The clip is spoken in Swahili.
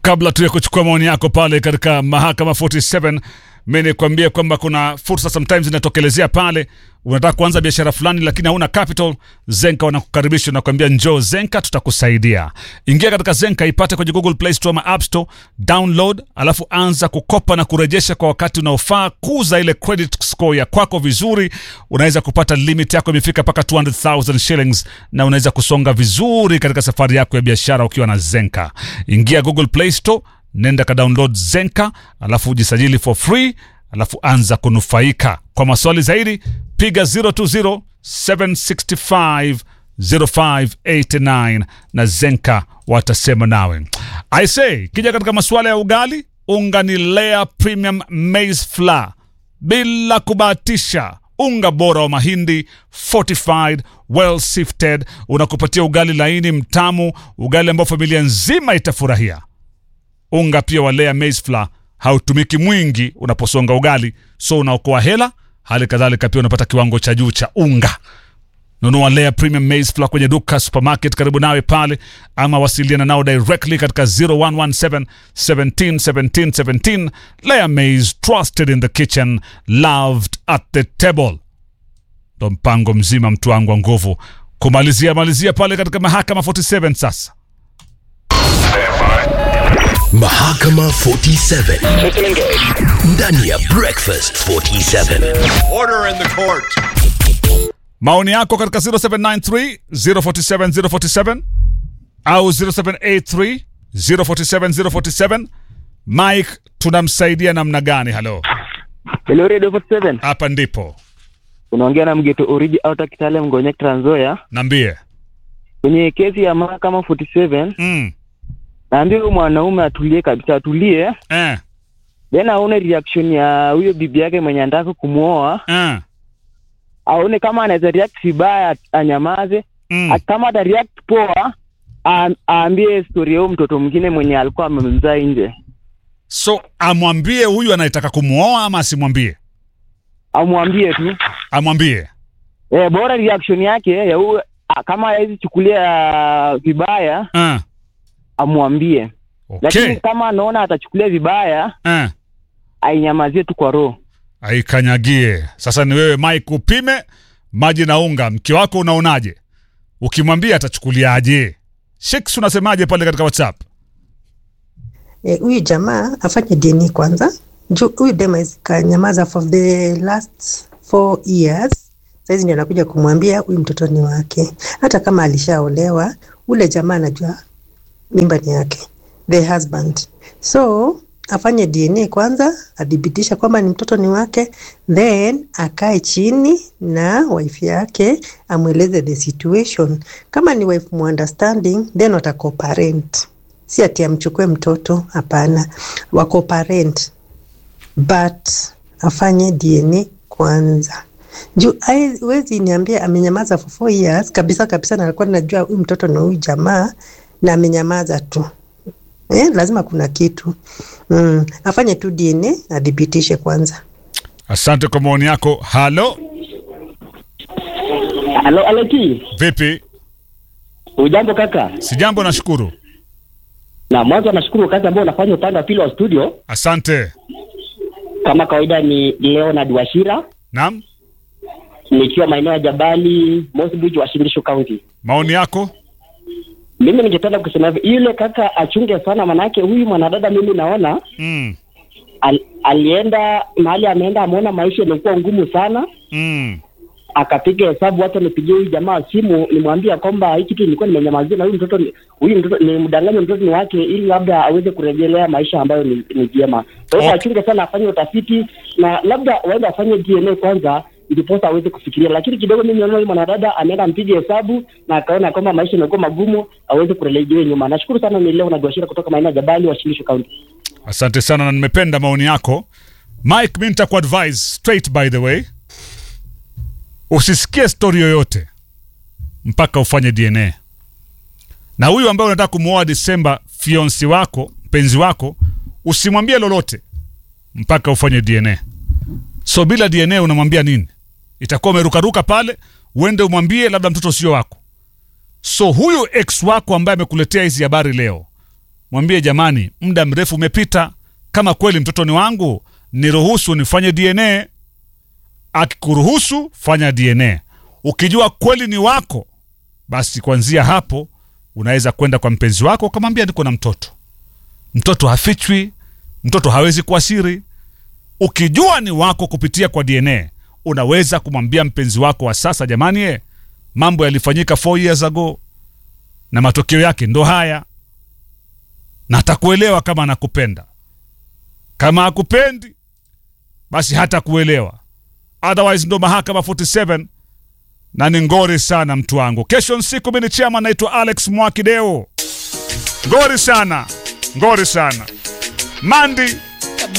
kabla tu ya kuchukua maoni yako pale katika mahakama 47 mi nikwambie kwamba kuna fursa sometimes inatokelezea pale unataka kuanza biashara fulani lakini hauna capital zenka wanakukaribisha nakwambia njoo zenka tutakusaidia ingia katika zenka ipate kwenye google play store ama app store download alafu anza kukopa na kurejesha kwa wakati unaofaa kuza ile credit score ya kwako vizuri unaweza kupata limit yako imefika mpaka 200000 shillings na unaweza kusonga vizuri katika safari yako ya biashara ukiwa na zenka ingia google play store nenda ka download zenka alafu ujisajili for free alafu anza kunufaika kwa maswali zaidi piga 020 765 0589 na zenka watasema nawe i say kija katika masuala ya ugali unga ni lea premium maize flour bila kubahatisha unga bora wa mahindi fortified well sifted unakupatia ugali laini mtamu ugali ambao familia nzima itafurahia unga pia wa Lea maize flour hautumiki mwingi unaposonga ugali so unaokoa hela hali kadhalika pia unapata kiwango cha juu cha unga nunua Lea premium maize flour kwenye duka supermarket karibu nawe pale ama wasiliana nao directly katika 0117 17 17 17 Lea maize trusted in the kitchen loved at the table ndo mpango mzima mtu wangu wa nguvu kumalizia malizia pale katika mahakama 47 sasa Mahakama 47 ndani ya Breakfast 47. Order in the court. maoni yako katika 0793 047 047 au 0783 047 047 mike tunamsaidia namna gani halo Hello Radio 47. hapa ndipo Unaongea na Mgeto Origi Outer Kitale Mgonyek Trans Nzoia. nambie Kwenye kesi ya mahakama 47, mm. naambia huyu mwanaume atulie kabisa, atulie. eh. Then aone reaction ya huyo bibi yake mwenye anataka kumuoa, Eh. aone kama anaweza react vibaya, anyamaze. Mm. A- Kama ata react poa, a- aambie story ya huyo mtoto mwingine mwenye alikuwa amemzaa nje, so amwambie huyu anayetaka kumwoa ama asimwambie amwambie tu amwambie eh, bora reaction yake ya huyo a- kama hawezi chukulia vibaya, eh. amwambie okay lakini kama anaona atachukulia vibaya eh. ainyamazie tu kwa roho aikanyagie sasa ni wewe mike upime maji na unga mke wako unaonaje ukimwambia atachukuliaje shiks unasemaje pale katika whatsapp Eh, huyu jamaa afanye dini kwanza juu huyu dema kanyamaza for the last four years saizi ndio anakuja kumwambia huyu mtoto ni wake hata kama alishaolewa ule jamaa anajua mimba ni yake the husband so afanye dna kwanza adhibitisha kwamba ni mtoto ni wake then akae chini na wife yake amweleze the situation kama ni wife muunderstanding then watacoparent si ati amchukue mtoto hapana wako parent but afanye dna kwanza juu wezi niambia amenyamaza for four years kabisa kabisa na alikuwa najua huyu mtoto na huyu jamaa na amenyamaza tu eh, lazima kuna kitu mm. afanye tu dna adhibitishe kwanza asante kwa maoni yako halo Halo Aleki, vipi ujambo kaka? sijambo nashukuru Na mwanzo nashukuru kazi ambayo unafanya upande wa pili wa studio. asante Kama kawaida ni Leonard Washira naam nikiwa maeneo ya Jabali, Mossbridge, Washingishu County. maoni yako Mimi ningependa kusema hivi, yule kaka achunge sana, manake huyu mwanadada mimi naona mm. al, alienda mahali ameenda, ameona maisha imekuwa ngumu sana, Mm. akapiga hesabu, hata nipigie huyu jamaa simu nimwambia kwamba hii kitu nilikuwa nimenyamazia na huyu mtoto ni- huyu mtoto nimdanganye mtoto ni wake, ili labda aweze kurejelea maisha ambayo ni ni vyema. Kwa hivyo Okay. achunge sana, afanye utafiti na labda waende afanye DNA kwanza ndiposa aweze kufikiria, lakini kidogo mimi naona huyu mwanadada ameenda mpige hesabu na akaona kwamba maisha imekuwa magumu, aweze kurejea nyuma. Nashukuru sana, ni leo na Joashira kutoka maeneo ya Jabali, Washilisho County. asante sana na nimependa maoni yako mike mi nitakuadvise straight by the way usisikie stori yoyote mpaka ufanye dna na huyu ambaye unataka kumwoa disemba fionsi wako mpenzi wako usimwambie lolote mpaka ufanye dna so bila dna unamwambia nini itakuwa umerukaruka pale uende umwambie labda mtoto sio wako so huyu ex wako ambaye amekuletea hizi habari leo mwambie jamani, muda mrefu umepita, kama kweli mtoto ni wangu, niruhusu nifanye DNA. Akikuruhusu fanya DNA, ukijua kweli ni wako, basi kuanzia hapo unaweza kwenda kwa mpenzi wako ukamwambia niko na mtoto. Mtoto hafichwi, mtoto hawezi kuwa siri. Ukijua ni wako kupitia kwa DNA, unaweza kumwambia mpenzi wako wa sasa, jamani, eh, mambo yalifanyika 4 years ago na matokeo yake ndo haya, na atakuelewa kama anakupenda. Kama akupendi, basi hata kuelewa otherwise, ndo mahakama 47 na ni ngori sana mtu wangu. Kesho nsiku mimi ni chama, naitwa Alex Mwakideo. Ngori sana, ngori sana Mandi